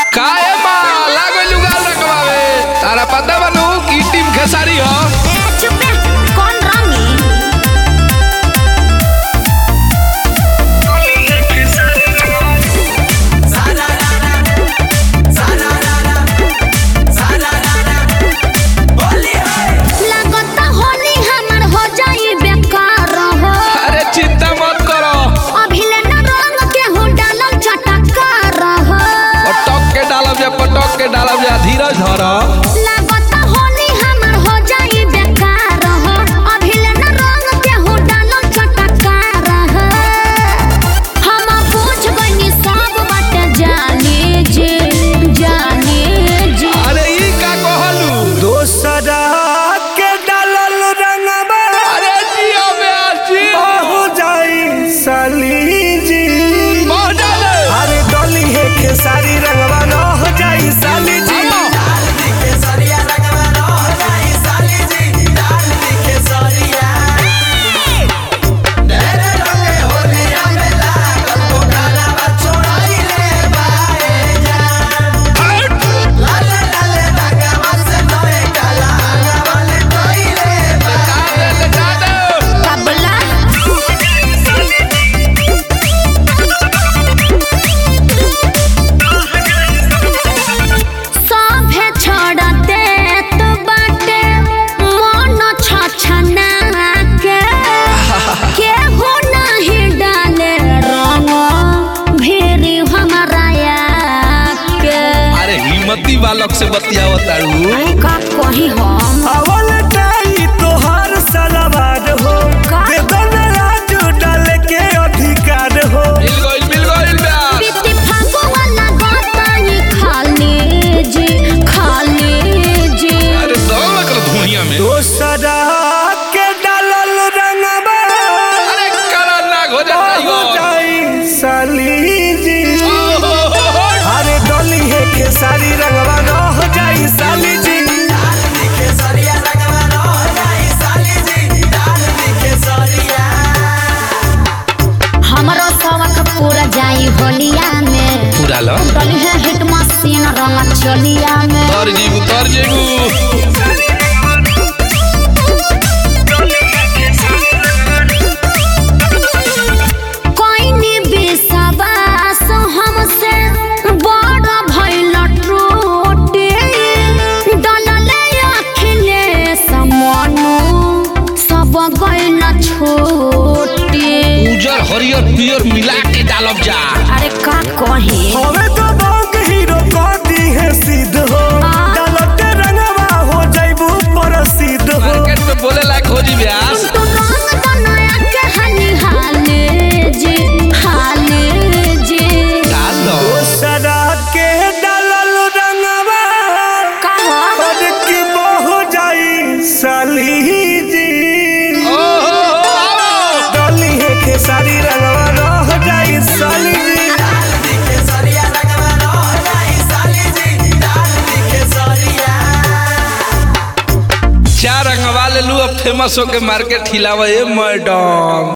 काहे माँ लागल जुगाल रखवावे तारा पता बनू की टीम खेसारी हो ए चुप रे कौन रानी लागता होली हमर हो जाई बेकार हो अरे चिंता मत करो अभिले न रंग के हो डालल चटकार हो पटक के डालब जा पटक के डालब जा धीरज धर लागता होली हमर हो जाई बेकार हो अभिले न रंग के हो डालल चटकार हो हम पूछ गनी सब बात जाने जे जाने जे अरे ई का कहलू दोसरा के डालल रंगबा अरे जियो ब्यास जी हो जाई साली जी बहुत डाले अरे डोली है खेसारी रंगवा न हो जाई साली जी आओ। कबला सभे छोड़ते तो बाटे मन छछना के केहू नहीं डाले रंग भेरी हमारा के अरे हिम्मती बालक से बतियावत तारू का कही हम अवल टाई तोहार सलवार हो का? वेदन राजू डाल के अधिकार हो मिल गइल मिल गइल ब्यास बीती फागो वाला गोतानी खाली जी खाली जी अरे दो लकर धुनिया में दोसरा के डालल रंगबा अरे करा नाग हो जा हो जाई साली जी टाइगर अरे डोली है खेसारी रंगवा न हो जाई साली जी हमरो शौक पूरा जाई होलिया में पूरा लो डली है हिट मशीन रंग चलिया में तर जीबू तर जीबू कोई नी विश्वास हमसे बड़ भइल टूटे डलले अखिलेश मनु सब गइल छोटे उजर हरियर पियर मिला के डालब जा अरे का कहे हवे तो बाग हीरो कह दी है सिद्ध हो हाँ। डालते रंगवा हो जाइबू प्रसिद्ध हो मार्केट में बोले लायक हो जी ब्यास तू रंग बनाया के हाली हाले जी हाले जी डाल दो दोसरा के डालल रंगवा कहा और की बहु जाई साली जी ओहो आओ डोली है खेसारी रंगवा रह जाई साली जी चार रंगवा ले लू अब फेमस होके मार्केट हिलावे मैडम